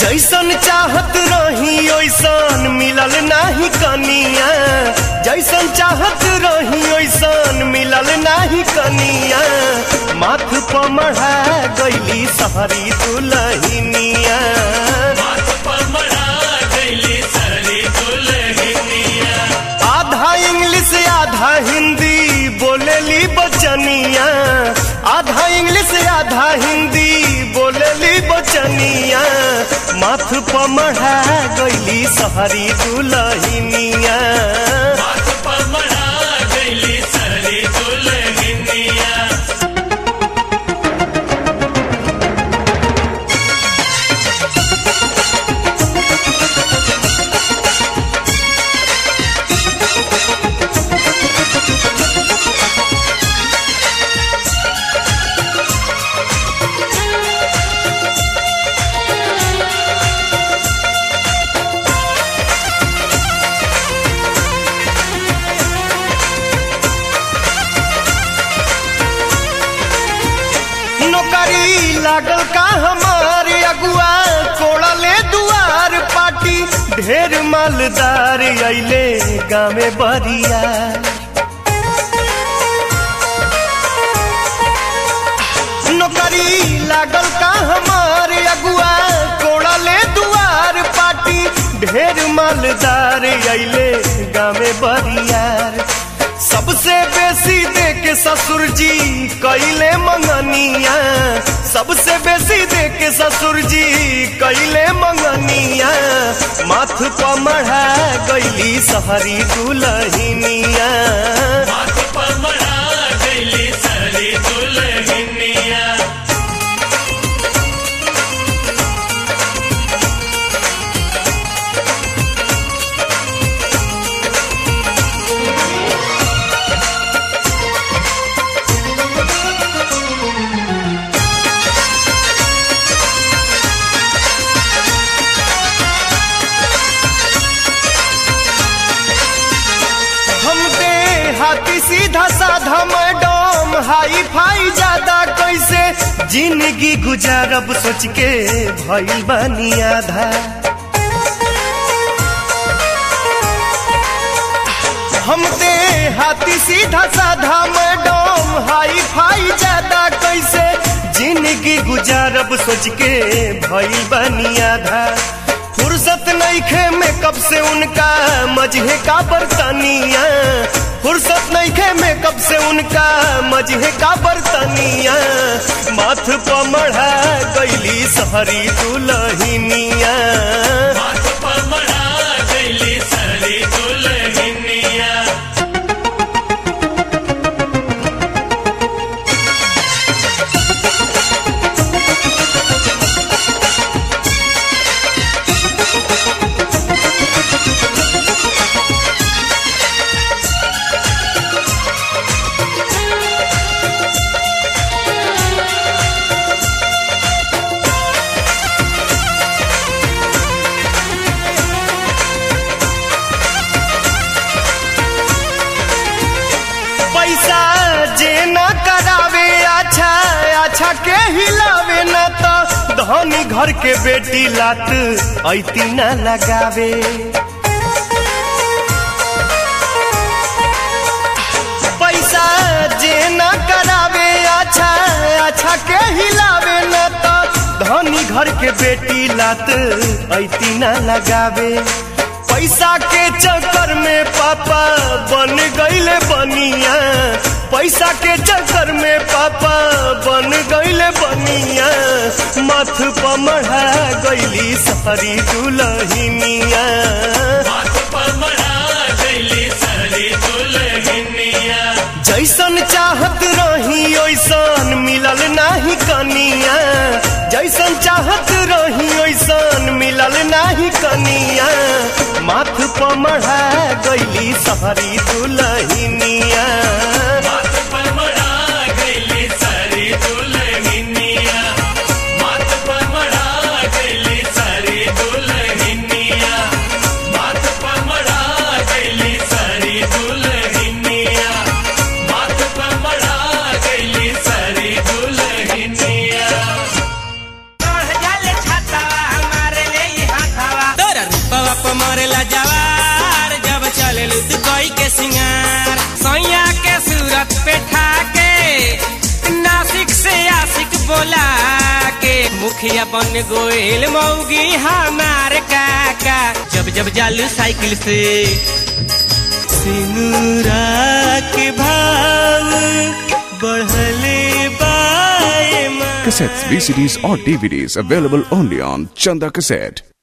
जैसन चाहत रही ओइसन मिलल नाही कनिया जैसन चाहत रही ओइसन मिलल नाही कनिया माथ पर मढ़ा गईली सहरी दुलहिनिया आधा इंग्लिश आधा हिंदी बोलेली बचनिया आधा इंग्लिश आधा हिंदी बोलेली बचनिया माथ पर मढ़ा गईली सहरी दुलहिनिया नौकरी लागल का हमारे अगुआ कोड़ले दुआर पाटी ढेर मालदार अइले गामे बरिया नौकरी लागल का हमारे अगुआ कोड़ले दुआर पाटी ढेर मालदार अइले गामे बरियार सबसे बेसी दे के ससुर जी कैले मंगनिया सबसे बेसी दे के ससुर जी कैले मंगनिया माथ पर मढ़ा गईली सहरी दुलहिनिया हम दे हाथी सीधा साधा मैडम हाई फाई ज्यादा कैसे जिंदगी गुजारब सोच के भइल बानी आधा हम दे हाथी सीधा साधा मैडम हाई फाई ज्यादा कैसे जिंदगी गुजारब सोच के भइल बानी आधा फुर्सत नईखे मेकअप से उनका मजहे का बर्तनिया फुर्सत नईखे मेकअप से उनका मजहे का बर्तनिया माथ पर मढ़ा गईली सहरी दुलहिनिया पैसा जे न करावे अच्छा अच्छा के हिलावे न तो धनी घर के बेटी लात ऐती न लगावे पैसा जे न करावे अच्छा अच्छा के हिलावे न तो धनी घर के बेटी लात ऐती न लगावे पैसा के चक्कर में पापा बन गईले बनिया पैसा के चक्कर में पापा बन गईले बनिया माथ पर मढ़ा गईली सहरी दुलहिनिया जैसन चाहत रही ओइसन मिलल नाही कनिया जैसन चाहत रही ओइसन मिलल नाही कनिया माथ पर मढ़ा गईली सहरी दुलहिनिया चढ़ जाले छाता हमारे ले सिंगार सैया के सूरत पे ठाके नासिक से आशिक बोला के मुखिया बन गोयल मौगी हमार काका जब जब जालू साइकिल से सिनुरा के भाव बढ़ले बाए माँ Cassettes, VCDs, or DVDs available only on Chanda Cassette.